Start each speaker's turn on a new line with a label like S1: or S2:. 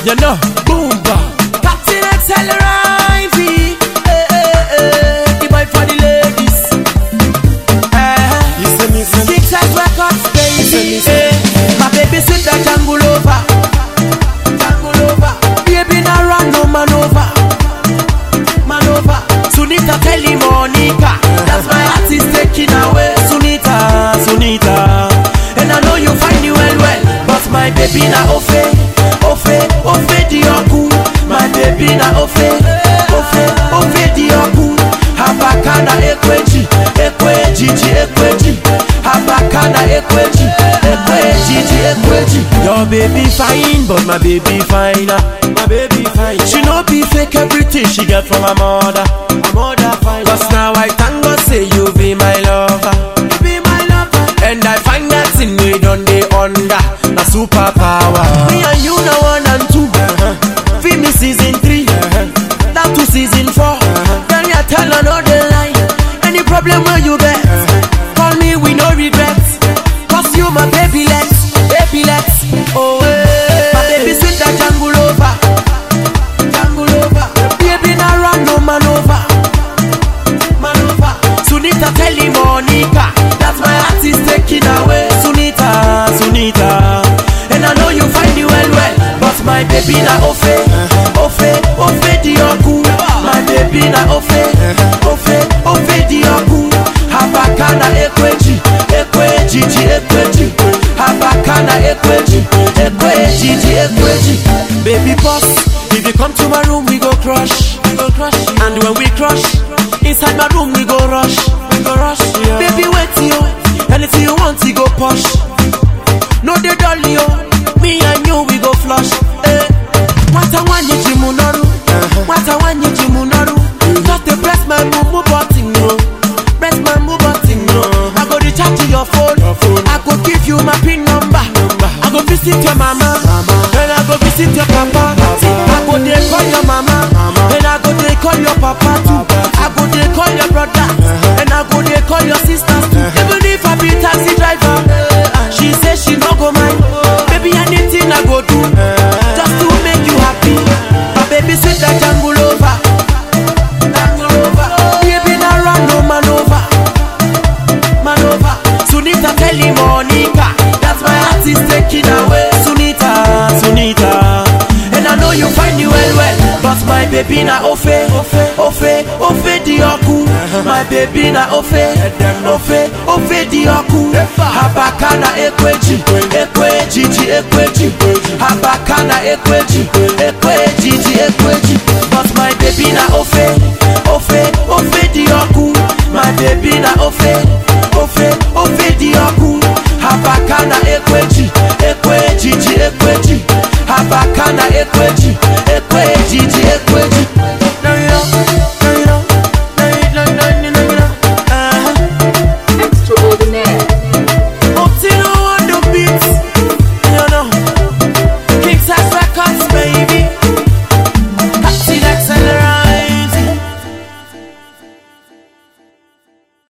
S1: You know, boomba. Captain XL Rivey. Eh, eh, eh. The boy for the ladies. Eh.
S2: You say me, say me.
S1: Success Records, baby. Eh. My baby sweet like jungle over. Jungle over. Baby now run no man over. Man over. Sunita tell him Monica. That's my heart is taking away. Sunita, Sunita. And I know you find you well, well. But my baby na ofe. Ofe, ofe dioku. My baby na ofe. Ofe, ofe dioku. Habakana ekweji. Ekweji, ji ekweji. Habakana ekweji. Ekweji, ji ekweji. Your baby fine, but my baby finer. My baby fine. She no be fake everything she get from her mother. Her mother fine. Cause now I thank God say you be my lover. You be my lover. And I find that in me done day under. A superpower. Me and you now one and two. Feel me season three. Down to season four. Then you tell another lie. Any problem where you get. Call me with no regrets. Cause you my baby let's. Baby let's. Oh, eh. My baby sweet that jungle over. Jungle over. Baby now run no man over. Man over. Sunita tell him Monica. That's my heart is taking away. Sunita, Sunita. And I know you find it well, well. But my baby na ofe. Ofe, ofe dioku. My baby na ofe. Ofe, ofe dioku. Habakana ekweji. Ekweji, ji ekweji. Habakana ekweji. Ekweji, ji ekweji. Baby boss, if you come to my room, we go crush. We go crush. And when we crush, inside my room, we go rush. We go rush. Baby, wait yo. Anything you want, you go push. No dey dull yo. Me and you we go flush. Eh. Nwata nwanyị ji mụ n'ọrụ. Nwata nwanyị ji mụ n'ọrụ. Just dey press my mumu button no. Press my mumu button no. I go recharge your phone. I go give you my pin number. I go visit your mama. And I go visit your papa. I go dey call your mama. And I go dey call your papa too. I go dey call your brother. And I go dey call your sisters too. Even if I be taxi driver. She say she no go mind. Baby anything I go do. Just to make you happy. My baby sweet like jungle over. Jungle over. Baby now run no man over. Man over. Sunita tell him Monica. That's my heart is taking away. Sunita, Sunita. And I know you find you well, well. But my baby na ofe. Ofe, ofe, ofe dioku. My baby na ofe. Ofe, ofe dioku. Habakana ekweji. Ekweji, ji ekweji. Habakana ekweji. Ekweji, ji ekweji. But my baby na ofe. Ofe, ofe dioku. My baby na ofe.